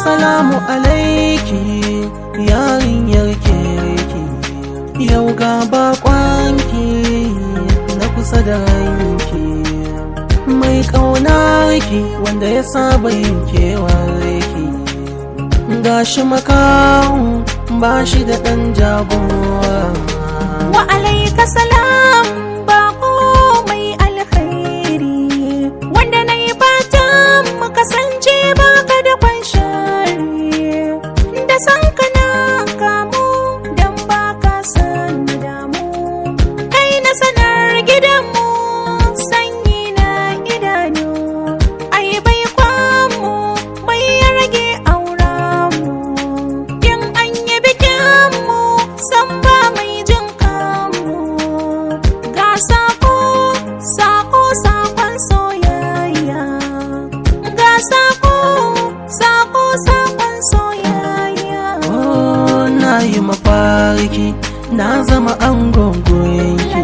Assalamu alaiki yarinyar kirki Yau ga bakwanki na kusa da ranki Mai ƙaunarki wanda ya saba yin kewarki Gashi makahu ba shi da ɗan jagora wa alaika salam bako mai alkhairi wanda na yi fatan mu kasance baka da kwanshari da san ka na kamu don baka san damu kai na sanar gidanmu sanyi na idanu ai bai kwamu bai ya rage aurenmu in an yi bikinmu san ba mai jin kanmu ga sako sako sakon soyayya ga sako sako sakon soyayya Oh, na yi mafarki na zama angon goyonki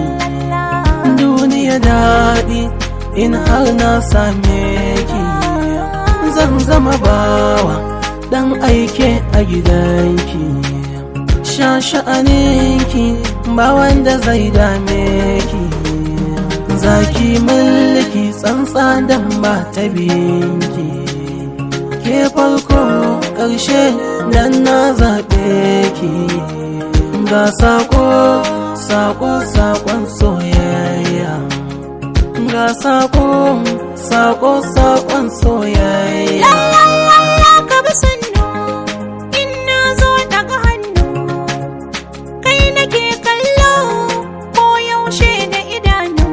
duniya daɗi in har na same ki zan zama bawa ɗan aike a gidanki sha sha'aninki ba wanda zai dame ki zaki mulki tsantsa dan ba ta binki ke farko ƙarshe dan na zaɓe ki ga sako sako sakon soyayya ga sako sako sakon soyayya Lallai ka bi sannu in na zo daga hannu kai nake kallo ko yaushe da idanu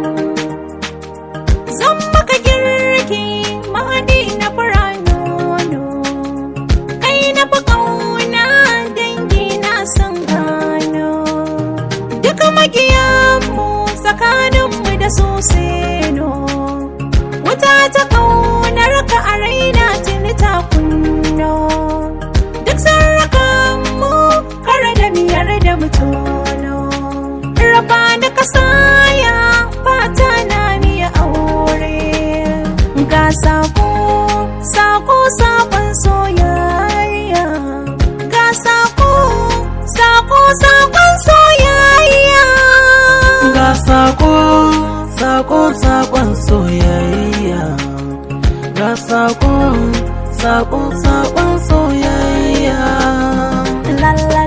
zan maka girki mahadi na fura nono kai na fi ƙauna dangi na san gano duka makiyanmu tsakaninmu da su seno wuta ta ƙaunar ka a raina tuni ta kunno duk sarrakanmu kare da miyar da mutono raba da kasaya fata na miya aure ga sako sako sakon soyayya ga sako sako sakon soyayya ga sako sako sakon soyayya ga sako sako sakon soyayya la la